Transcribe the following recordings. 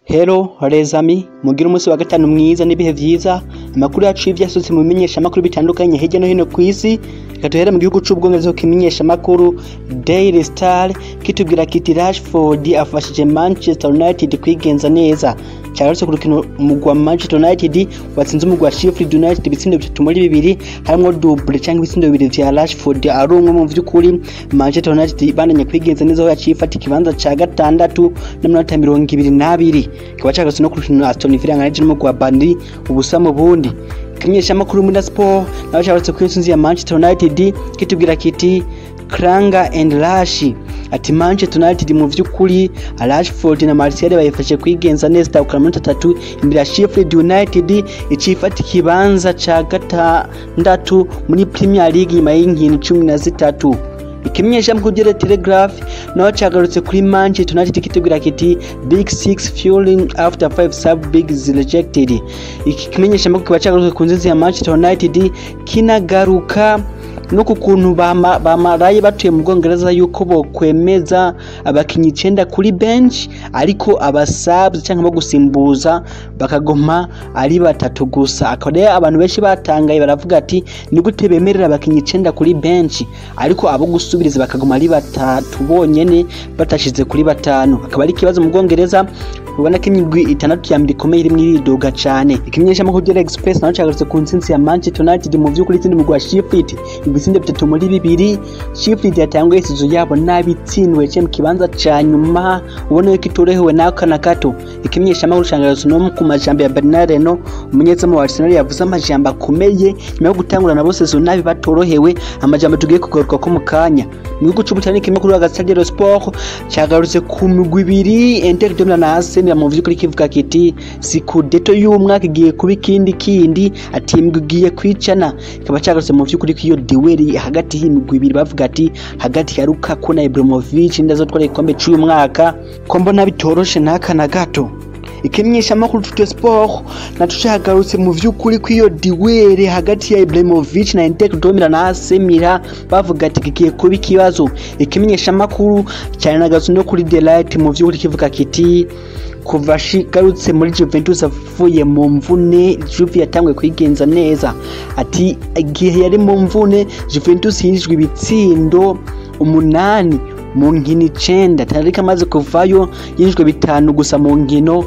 Hello rezami mugire umunsi wa gatanu mwiza n'ibihe vyiza amakuru yacu y'ivyasutse mu bimenyesha makuru bitandukanye hirya no hino kw'isi reka duhere mu gihugu c'ubwongereza kimenyesha makuru Daily Star kitubwira kiti Rashford afashije Manchester United kwigenza neza cyarutse ku rukino umugwa Manchester United watsinze umugwa wa Sheffield United ibitsindo bitatu muri bibiri harimwo double cyangwa ibitsindo bibiri vya Rashford ari umwe mu vy'ukuri Manchester United bananye kwigenza neza aho yaciye ifata ikibanza ca gatandatu n'amanota mirongo ibiri n'abiri kikaba cagarutse no ku rukino Aston Villa nganaje n'umugwa wa Burnley ubusa mu bundi kimenyesha makuru muri sport naho cagarutse ku intsinzi ya Manchester United kitubwira kiti Kranga and Rashi ati Manchester United mu vy'ukuri Rashford na Martial bayifashe kwigenza neza itakura muri atatu imbere ya Sheffield United icifata ikibanza ca gatandatu muri Premier League nyuma y'inkino cumi na zitatu ikimenyesha mu kugera Telegraph naho cagarutse kuri Manchester United kitubwira kiti Big Six fueling after five sub bigs rejected iki kimenyesha mu kiba cagarutse ku nzinzi ya Manchester United kinagaruka no ku kuntu bamaraye batuye mu bwongereza yuko bokwemeza abakinyi icenda kuri bench ariko abasabs cyangwa bo gusimbuza bakagoma ari batatu gusa akaba rero abantu benshi batangaye baravuga ati ni gute bemerera abakinyi icenda kuri bench ariko abo gusubiriza bakagoma ari batatu bonyene batashize kuri batanu akaba ari ikibazo mu bwongereza ubona ko imigwi itandatu ya mbere ikomeye iri mwiridoga cane ikimenyesha mu kugera express naho cagarutse ku ntsinzi ya Manchester United mu vy'ukuri tsindi mugwa Sheffield ibitsindo bitatu muri bibiri Sheffield yatanguye isizo yabo nabitsindwe cye mu kibanza ca nyuma ubona yuko itorohewe n'ako na gato ikimenyesha amahoro cangaruzo no ku majambo ya Bernard Reno umunyezamu wa Arsenal yavuze amajambo akomeye nyuma yo gutangurana bose zo nabi batorohewe amajambo tugiye kugaruka ko mu kanya mu gihugu c'ubutani kimwe kuri wa Stade Sport cagarutse ku migwi ibiri Inter de Milan na Arsenal mu vy'ukuri kivuga kiti sikudeto y'umwaka igiye kuba ikindi kindi ati imigwi igiye kwicana ikaba cagarutse mu vy'ukuri ko iyo duweri hagati y'imigwi ibiri bavuga ati hagati ya Lukaku na Ibrahimovic ndazotwara igikombe c'uyu mwaka ko mbona bitoroshe n'aka na gato ikimenyesha makuru tute sport naco cagarutse mu vy'ukuri ko iyo diwere hagati ya Ibrahimovic na Inter Domira na Asemira bavuga ati kigiye kuba ikibazo ikimenyesha makuru cyane nagatse no kuri Delight mu vy'ukuri kivuga kiti kuva shigarutse muri Juventus avuye mu mvune Juve yatangwe kwigenza neza ati igihe yari mu mvune Juventus yinjijwe ibitsindo umunani mu nkino icenda tariki amaze kuvayo yinjijwe bitanu gusa mu nkino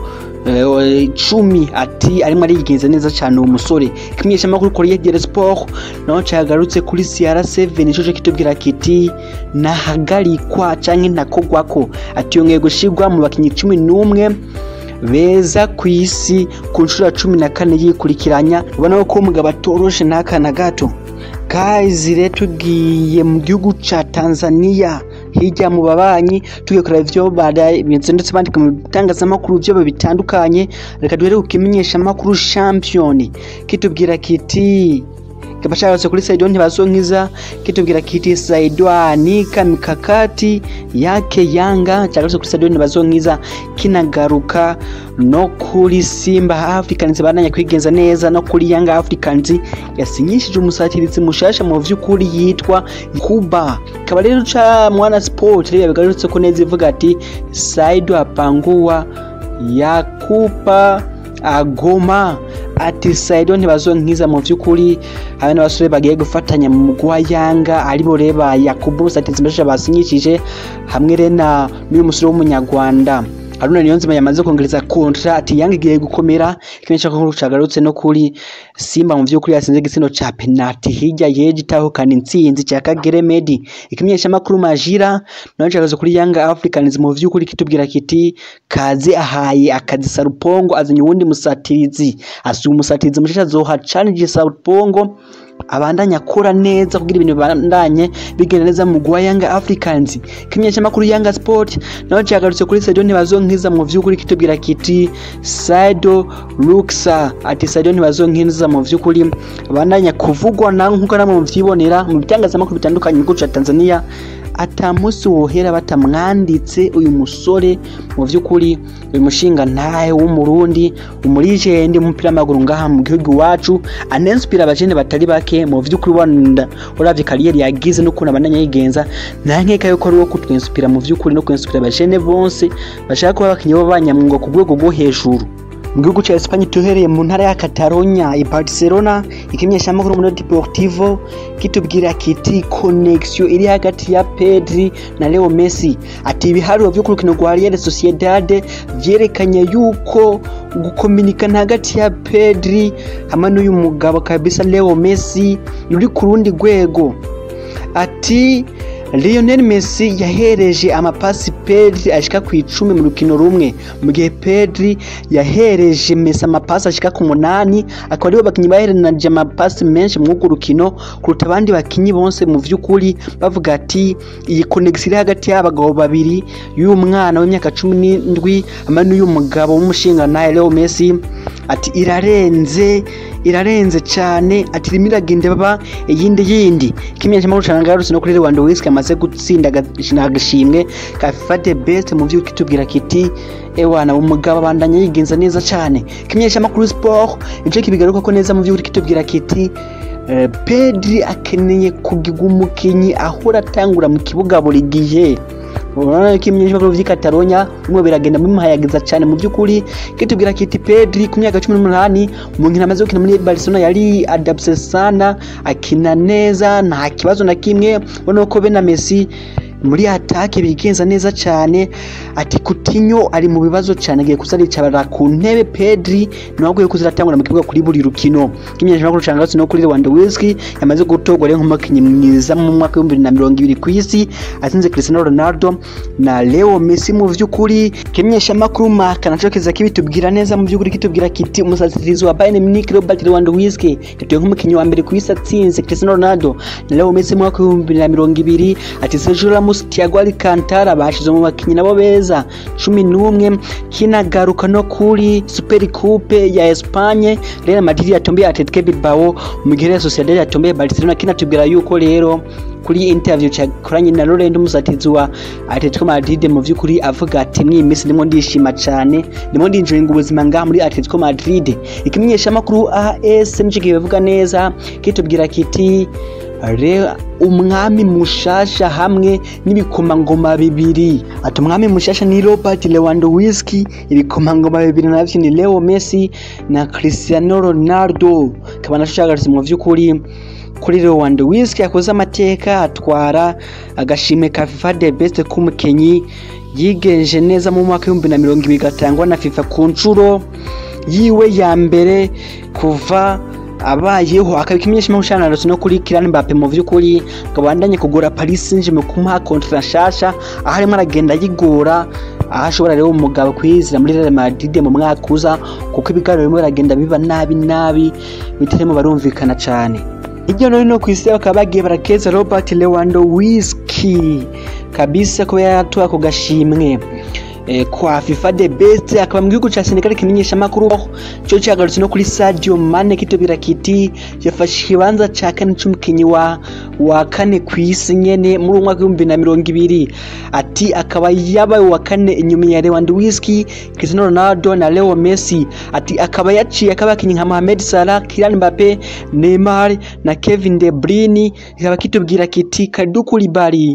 cumi ati arimo arigenza neza cyane uwo musore kimenyesha amakuru kuri Yegere Sport naho cagarutse kuri CR7 nico kitubwira kiti nahagarikwa canke ntakogwako ati yongeye gushirwa mu bakinyi cumi n'umwe beza ku isi ku nshuro cumi na kane yikurikiranya ubona ko umugabo atoroshe n'aka na gato guys rero tugiye mu gihugu ca Tanzania hirya mu babanyi tugiye kureba ivyo bimeze ndetse bandika mu bitangazamakuru vyo bitandukanye reka duhere ku kimenyeshamakuru champion kitubwira kiti kaba cyarose kuri Saido ntibazonkiza kitubwira kiti Saido anika mikakati yake Yanga cyarose kuri Saido ntibazonkiza kinagaruka no kuri Simba Africans bananya kwigenza neza no kuri Yanga Africans yasinyishije umusatirizi mushasha mu vy'ukuri yitwa Kuba kaba rero ca mwana sport rero bigarutse ko neza ivuga ati Saido apangua yakupa agoma ati Saido ntibazonkiza mu vy'ukuri habe n'abasore bagiye gufatanya mu mugwa Yanga aribo reba Yakubu Musatizi mbasha basinyishije hamwe rena n'uyu musore w'umunyarwanda Haruna Niyonzima yamaze kongereza kontra ati Yanga igiye gukomera kimenyesha ko cagarutse no kuri Simba mu vy'ukuri yasinze igitsino ca penalty hirya yeje itahukana intsinzi ca Kagere Medi ikimenyesha makuru majira naho cagaze kuri Yanga Africans mu vy'ukuri kitubwira kiti kaze ahaye akazi Sarupongo azanye uwundi musatirizi asuye umusatirizi mushasha zoha challenge Sarupongo abandanya akora neza kugira ibintu bibandanye bigenda neza mu gwa Yanga Africans kimenyesha makuru Yanga Sport naho cyagarutse kuri Sadio ntibazonkiza mu vy'ukuri kitubwira kiti Sadio Luxa ati Sadio ntibazonkiza mu vy'ukuri abandanya kuvugwa na nkuko namwe muvyibonera mu bitangazamakuru bitandukanye mu gihugu ca Tanzania ata munsi wohera batamwanditse uyu musore mu vy'ukuri uyu mushinga ntahe w'umurundi umurijendi w'umupira w'amaguru ngaha mu gihugu iwacu anenspira abajene batari bake mu vy'ukuri wanda uravye kariyeri yagize n'ukuntu abandanya yigenza nta nkeka yuko ari uwo kutwenspira mu vy'ukuri no kwenspira abajene bose bashaka kuba abakinyi b'abanyamwuga ku rwego rwo hejuru mu gihugu cya Espagne tuhereye mu ntara ya Catalonia i Barcelona ikimenyeshamakuru muri Deportivo kitubwira kiti connexion iri hagati ya Pedri na Leo Messi ati ibiharuro vyo ku rukino rwa Real Sociedad vyerekanye yuko gukominikana hagati ya Pedri hamwe n'uyu mugabo kabisa Leo Messi ruri ku rundi rwego ati Lionel Messi yahereje amapasi Pedri ashika ku icumi mu rukino rumwe mu gihe Pedri yahereje Messi amapasi ashika ku munani akaba aribo bakinyi baherenaje amapasi menshi mu rwo rukino kuruta abandi bakinyi bonse mu vy'ukuri bavuga ati iyi connection iri hagati y'abagabo babiri y'uyu mwana w'imyaka cumi n'indwi hamwe n'uyu mugabo w'umushinga nawe Leo Messi ati irarenze irarenze cyane ati rimwe iragenda baba iyindi yindi kimenyesha makuru cyane ngarutse no kuri Lewandowski amaze gutsinda agashimwe ka FIFA the best mu vy'uko kitubwira kiti ewana umugabo abandanya yigenza neza cyane kimenyesha makuru sport ico kibigaruka ko neza mu vy'uko kitubwira kiti Uh, Pedri akeneye kugirwa umukinyi ahora atangura mu kibuga buri gihe urabona ko ibimenyeshamakuru vy'i Catalonia bimwe biragenda bimuhayagiza cyane mu by'ukuri kitubwira kiti Pedri ku myaka cumi n'umunani mu nkino amaze gukina muri Barcelona yari adapse sana akina neza nta kibazo na kimwe ubona ko be na Messi muri atake bigenza neza cyane ati Coutinho ari mu bibazo cyane agiye kuzaricara ku ntebe Pedri niwe agiye kuziratangura mu kibuga kuri buri rukino kimenyesha makuru cyangwa no kuri Lewandowski yamaze gutogwa rero nk'umukinnyi mwiza mu mwaka wa 2020 ku isi atsinze Cristiano Ronaldo na Leo Messi mu vy'ukuri kimenyesha makuru maka naco kiza kibitubwira neza mu vy'ukuri kitubwira kiti umusatirizi wa Bayern Munich Robert Lewandowski yatuye nk'umukinnyi wa mbere ku isi atsinze Cristiano Ronaldo na Leo Messi mu mwaka wa 2020 ati Sergio Ramos Thiago Alcantara bashize mu bakinyi nabo beza cumi n'umwe kinagaruka no kuri Super Coupe ya Espagne Real Madrid yatomboye Atletico Bilbao mu gihe Real Sociedad yatomboye Barcelona kinatubwira yuko rero kuri interview cyakoranye na Laurent umusatizi wa Atletico Madrid mu vy'ukuri avuga ati mwi minsi ndimo ndishima cyane ndimo ndinjoyinga ubuzima ngaha muri Atletico Madrid ikimenyesha makuru AS nico kibivuga neza kitubwira kiti rero umwami mushasha hamwe n'ibikomangoma bibiri ati umwami mushasha ni Robert Lewandowski ibikomangoma bibiri navyo ni Leo Messi na Cristiano Ronaldo kaba nashagarutse mu vy'ukuri kuri Lewandowski yakoze amateka atwara agashimwe ka FIFA the best k'umukenyi yigenje neza mu mwaka w'ibihumbi na mirongo ibiri gatangwa na FIFA ku nshuro yiwe ya mbere kuva abayeho akabika imenyesha mahushanarose no kuri Kylian Mbappe mu vy'ukuri kabandanye kugura Paris Saint-Germain kumuha kontra nshasha aho arimo aragenda yigora aho ashobora rero umugabo kwizira muri Real Madrid mu mwaka uza kuko ibiganiro bimwe biragenda biba nabi nabi bitarimo barumvikana cyane hirya no hino ku isi bakaba bagiye barakeza Robert Lewandowski kabisa kuba yaratoye ako gashimwe kwa FIFA the best akaba mu gihugu ca Senegal kimenyesha makuru cyo cyagarutse no kuri Sadio Mane kitubira kiti yafashe ikibanza ca kane c'umukinyi wa wa kane ku isi nyene muri umwaka w'ibihumbi na mirongo ibiri ati akaba yabaye wa kane inyuma ya Lewandowski Cristiano Ronaldo na Leo Messi ati akaba yaciye akabakinyi nka Mohamed Salah Kylian Mbappe Neymar na Kevin De Bruyne ikaba kitubwira kiti Kalidou Koulibaly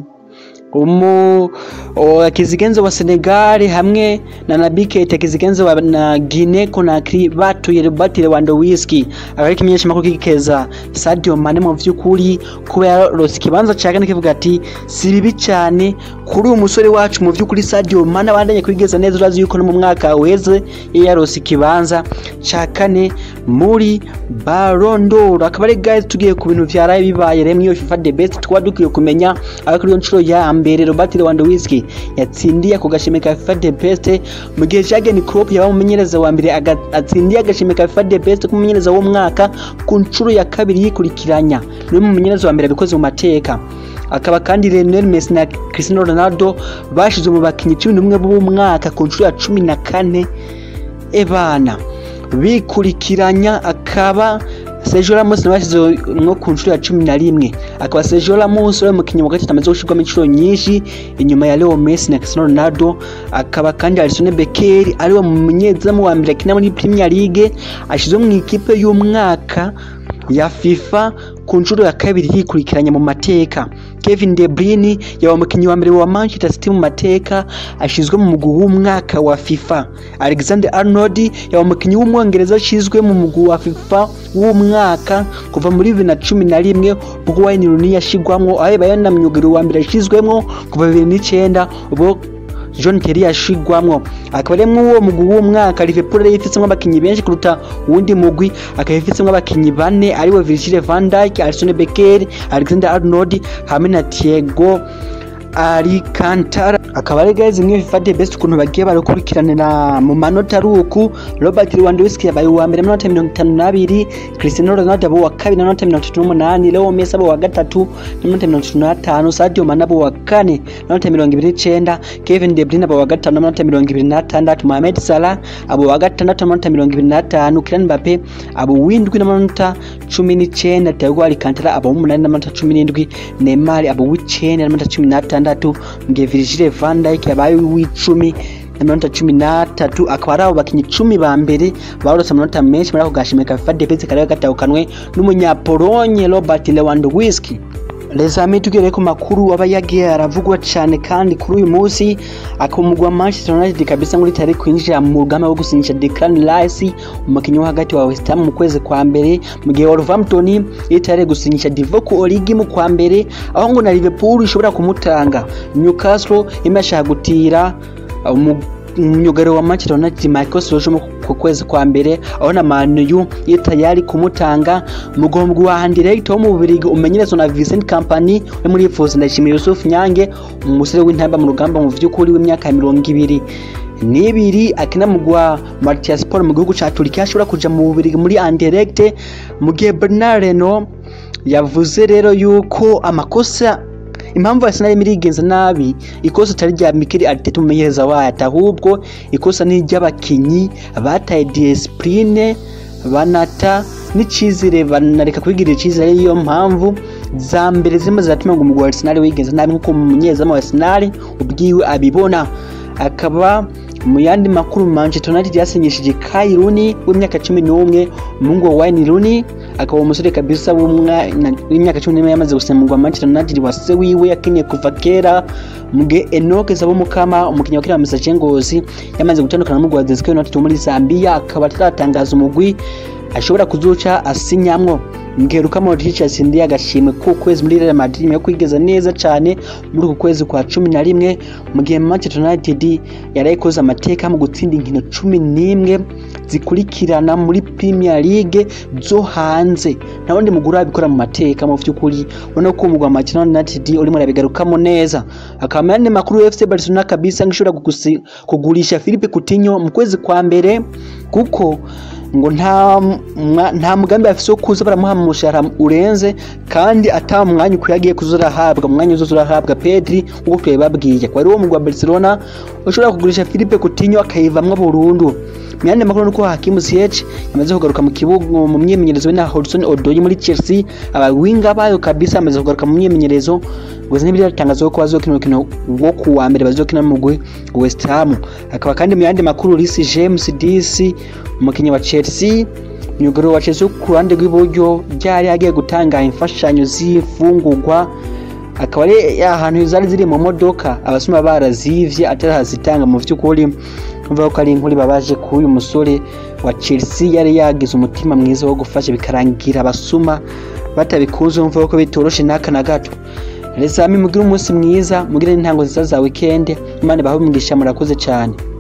umu kizigenzo wa Senegal hamwe na Naby Keita kizigenzo wa na Guinea Conakry batuye Robert Lewandowski akari kimenyesha makuru kikeza Sadio Mane mu vy'ukuri kuba yarose kibanza cyane kivuga ati si bibi cyane kuri uyu musore wacu mu vy'ukuri Sadio Mane abandanye kwigeza neza urazi yuko no mu mwaka uheze yarose kibanza ca kane muri Ballon d'Or akaba ari guys tugiye ku bintu vyaraye bibaye remwe iyo FIFA the best twa dukwiye kumenya aho kuri yo nshuro ya mbere Robert Lewandowski yatsindiye ako gashimwe ka FIFA the best mu gihe Jurgen Klopp yaba umumenyereza wa mbere atsindiye agashimwe ka FIFA the best k'umumenyereza w'umwaka ku nshuro ya kabiri yikurikiranya niwe mumenyereza wa mbere abikoze mu mateka akaba kandi Lionel Messi na Cristiano Ronaldo bashize mu bakinyi cumi n'umwe b'umwaka ku nshuro ya cumi na kane ebana bikurikiranya akaba Sergio Ramos nabashize nko ku nshuro ya cumi na rimwe akaba Sergio Ramos ari umukinnyi wa gatatu amaze gushirwamo inshuro nyinshi inyuma ya Leo Messi na Cristiano Ronaldo akaba kandi Alisson Becker ari we munyezamu wa mbere akina muri Premier League ashizwe mu ikipe y'umwaka ya FIFA ku nshuro ya kabiri yikurikiranya mu mateka Kevin De Bruyne yaba umukinnyi wa mbere wa Manchester City mu mateka ashizwe mu mugwi w'umwaka wa FIFA Alexander Arnold yaba umukinnyi w'umwongereza ashizwe mu mugwi wa FIFA w'umwaka kuva muri bibiri na cumi na rimwe ubwo Wayne Rooney yashigwamwo aho yabaye na myugariro wa mbere yashizwemwo kuva bibiri n'icenda ubwo John Terry yashigwamwo akaba ari uwo mugwi w'umwaka Liverpool yari ifitsemwo abakinyi benshi kuruta uwundi mugwi akaba ifitsemwo abakinyi bane aribo Virgil van Dijk, Alisson Becker, Alexander Arnold hamwe na Thiago Alcantara akaba ari guys imwe FIFA the best ukuntu bagiye barukurikiranira mu manota ari uku Robert Lewandowski yabaye uwa mbere n'amanota mirongo itanu n'abiri Cristiano Ronaldo abo wa kabiri n'amanota mirongo itatu n'umunani Leo Messi abo wa gatatu n'amanota mirongo itatu n'atanu Sadio Mane abo wa kane n'amanota mirongo ibiri n'icenda Kevin De Bruyne abo wa gatanu n'amanota mirongo ibiri n'atandatu Mohamed Salah abo wa gatandatu n'amanota mirongo ibiri n'atanu Kylian Mbappe abo w'indwi n'amanota cumi n'icenda Thiago Alcantara abo w'umunani n'amanota cumi n'indwi Neymar abo w'icenda n'amanota cumi n'atandatu mugihe Virgil van Dijk yabaye uw'icumi n'amanota cumi n'atatu akaba ari abo bakinyi icumi ba mbere barose amanota menshi muri ako gashimwe ka FIFA Defense kari gatahukanwe n'umunyapolonye Robert Lewandowski Lezami tugere ku makuru aba yagiye aravugwa cyane kandi kuri uyu munsi akumugwa Manchester United kabisa muri tari kwinjira mu rugamba rwo gusinyisha Declan Rice umukinnyi wo hagati wa West Ham mu kwezi kwa mbere mu gihe Wolverhampton yitare gusinyisha Divock Origi mu kwa mbere aho ngo na Liverpool ishobora kumutanga Newcastle imashaka gutira umwugariro wa Manchester United Michael Sojo ku kwezi kwa mbere aho na Man U yitayari kumutanga mugombwa wa Anderlecht wo mu Bubiligi umenyerezwa na Vincent Kompany uri muri Fuzi ndashimiye Yusuf Nyange umusore w'intamba mu rugamba mu vy'ukuri w'imyaka mirongo ibiri nibiri akina mugwa Matthias Sport mu gihugu ca Turkiya ashobora kuja mu Bubiligi muri Anderlecht mu gihe Bernard Reno yavuze rero yuko amakosa impamvu Arsenal irimo irigenza nabi ikosa atari rya Mikel Arteta umumenyereza wayo ahubwo ikosa ni iry'abakinyi bataye discipline banata n'icizere banareka kwigirira icizere niyo mpamvu za mbere zimwe ziratuma ngo umugwi wa Arsenal wigenza nabi nk'uko umunyezamu wa Arsenal ubwiwe abibona akaba mu yandi makuru Manchester United yasinyishije Kai Rooney w'imyaka cumi n'umwe umuhungu wa Wayne Rooney akaba umusore kabisa w'imyaka cumi n'imwe yamaze gusinyirwa Manchester United wa se wiwe yakiniye kuva kera mu gihe Enoch Zabomukama umukinnyi wa kera Musache Ngozi yamaze gutandukana n'umugwi wa Zesco United wo muri Zambia akaba ataratangaza umugwi ashobora kuzuca asinyamwo ngeruka Modric yatsindiye agashimwe k'ukwezi muri Real Madrid nyuma yo kwigeza neza cyane muri uku kwezi kwa cumi na rimwe mu gihe Manchester United yarayikoze amateka mu gutsinda inkino cumi n'imwe zikurikirana muri Premier League zo hanze nta wundi mugura abikora mu mateka mu vy'ukuri ubona ko umugwa Manchester United urimo arabigarukamo neza akaba yandi makuru FC Barcelona kabisa ngishobora kugurisha Philippe Coutinho mu kwezi kwa mbere kuko ngo nta nta mugambi afise wo kuza baramuha umushahara urenze kandi ata mwanya ukwiye agiye kuzurahabwa mwanya uzoza urahabwa Pedri uko twebabwiye kwa rero umugwa Barcelona ushobora kugurisha Philippe Coutinho akayivamwo burundu myande makuru nuko Hakim Ziyech yamaze kugaruka mu kibuga mu myimenyerezo na Hudson Odoi muri Chelsea abawinga bayo kabisa amaze kugaruka mu myimenyerezo gusa ntibiratangaza ko bazokina urukino rwo ku wa mbere bazokina mu mugwi West Ham akaba kandi mu yandi makuru Reece James DC umukinnyi wa Chelsea myugariro wa Chelsea ku ruhande rw'iburyo byari agiye gutanga imfashanyo z'ifungurwa akaba ari ahantu zari ziri mu modoka abasuma barazivye atarazitanga mu vy'ukuri umva ko ari inkuru babaje ku uyu musore wa Chelsea yari yagize umutima mwiza wo gufasha bikarangira abasuma batabikuze umva ko bitoroshe n'aka na gato Resami mugire umunsi mwiza mugire n'intango nziza za weekend Imana bahe umugisha murakoze cyane